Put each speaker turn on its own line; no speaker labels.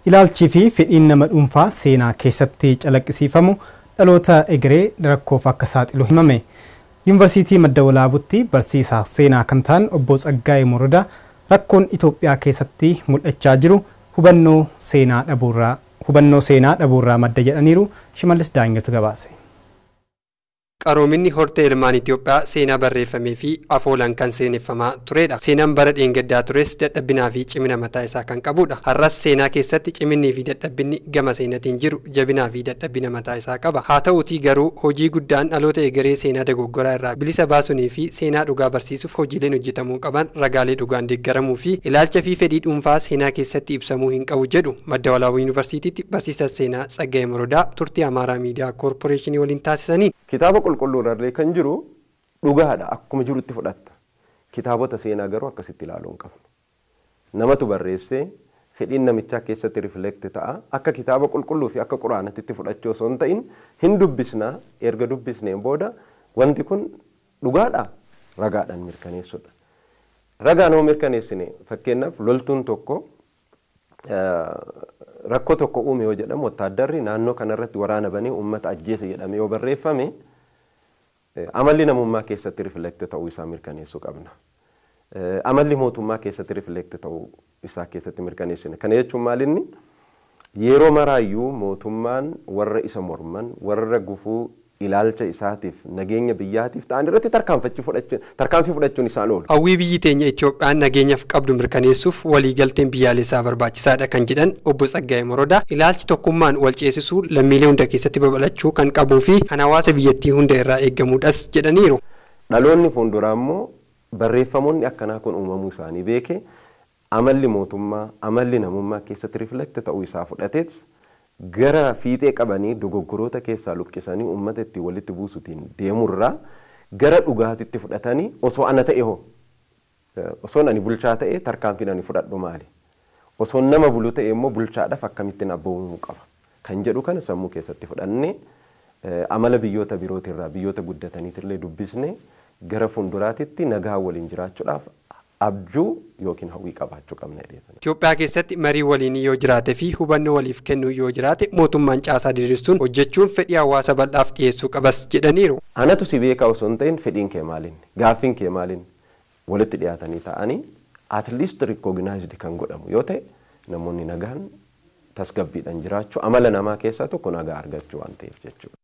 Ilaalchii fi fedhiin nama dhuunfaa seenaa keessatti calaqqisiifamu dhaloota egeree rakkoof akka saaxilu himame. Yuunivarsiitii Madda Walaabutti barsiisaa seenaa kan ta'an obbo Tsaggaayee Morodaa rakkoon Itoophiyaa keessatti mul'achaa jiru hubannoo seenaa dhabuurraa hubannoo seenaa dhabuurraa madda jedhaniiru Shimallis Daanyatu gabaase.
Qaroominni hortee ilmaan Itoophiyaa seenaa barreeffamee fi afoolan kan seeneffamaa turedha. Seenaan bara dheengaddaa tures dadhabbinaa fi cimina mataa isaa kan qabudha. Har'as seenaa keessatti ciminnii fi dadhabbinni gama seenatiin jiru jabinaa fi dadhabbina mataa isaa qaba. Haa ta'uutii garuu hojii guddaan dhaloota egeree seenaa dogoggoraa irraa bilisa baasunii fi seenaa dhugaa barsiisuuf hojiileen hojjetamuu qaban ragaalee dhugaan deeggaramuu fi ilaalcha fi fedhii dhuunfaa seenaa keessatti ibsamuu hin qabu jedhu madda walaabuu yuunivarsiitiitti barsiisaa seenaa Tsaggaayee Morodaa turtii Amaaraa Miidiyaa Koorporeeshinii waliin taasisaniin.
Kitaaba qulqulluurrallee kan jiru dhugaadha akkuma jirutti fudhatta. Kitaabota seenaa garuu akkasitti ilaaluu hin qabnu. Namatu barreessee fedhiin namichaa keessatti rifleekti ta'a. Akka kitaaba qulqulluu fi akka quraanatti fudhachuu osoo hin ta'in hin dubbisnaa erga dubbisneen booda wanti kun dhugaadha ragaadhaan mirkaneessudha. Ragaan hoo mirkaneessine fakkeenyaaf loltuun tokko rakkoo tokko uume yoo jedhamu wotaaddarri naannoo kanarratti waraana banee uummata ajjeese jedhame yoo barreeffame amalli namummaa keessatti rifleekti ta'uu isaa mirkaneessuu qabna. Amalli mootummaa keessatti rifleekti ta'uu isaa keessatti mirkaneessine. Kana jechuun maalinni yeroo maraayyuu mootummaan warra isa morman warra gufuu ilaalcha isaatiif nageenya biyyaatiif ta'an irratti tarkaanfii fudhachuun isaan oolu.
Hawwii biyyi teenya Itoophiyaan nageenyaaf qabdu mirkaneessuuf waliigalteen biyyaalessaa barbaachisaadha kan jedhan obbo Tsaggaayee Morodaa ilaalchi tokkummaan wal ceesisuu lammiilee hunda keessatti babal'achuu kan qabuu fi kan hawaasa biyyattii hunda irraa eeggamuudhas jedhaniiru.
Dhaloonni fuulduraa immoo barreeffamoonni akkanaa kun uumamuu isaanii beeke amalli mootummaa amalli namummaa keessatti riflekti ta'uu isaa fudhatees gara fiixee qabanii dogoggoroota keessaa luqqisanii uummata itti walitti buusutiin deemurraa gara dhugaatitti fudhatanii osoo ana ta'e hoo osoon ani bulchaa ta'e tarkaanfiin ani fudhadhu maali osoon nama bulu ta'e immoo bulchaadhaaf akkamittiin abboomamuu qaba kan jedhu kana sammuu keessatti fudhannee amala biyyoota birootirraa biyyoota guddataniitillee dubbisne gara fuulduraatitti nagaa waliin jiraachuudhaaf abjuu yookiin hawwii qabaachuu qabna jedheetan.
Itoophiyaa keessatti marii waliin yoo jiraate fi hubannoo waliif kennuu yoo jiraate mootummaan caasaa diriirsuun hojjechuun fedhii hawaasa bal'aaf dhiyeessuu qabas jedhaniiru.
Anatu si beekaa osoo hin ta'in fedhiin kee maaliin gaaffiin kee maaliin walitti dhiyaatanii ta'anii at least recognized kan godhamu yoo ta'e namoonni nagaan tasgabbiidhaan jiraachuu amala namaa keessaa tokko nagaa argachuu waan ta'eef jechuudha.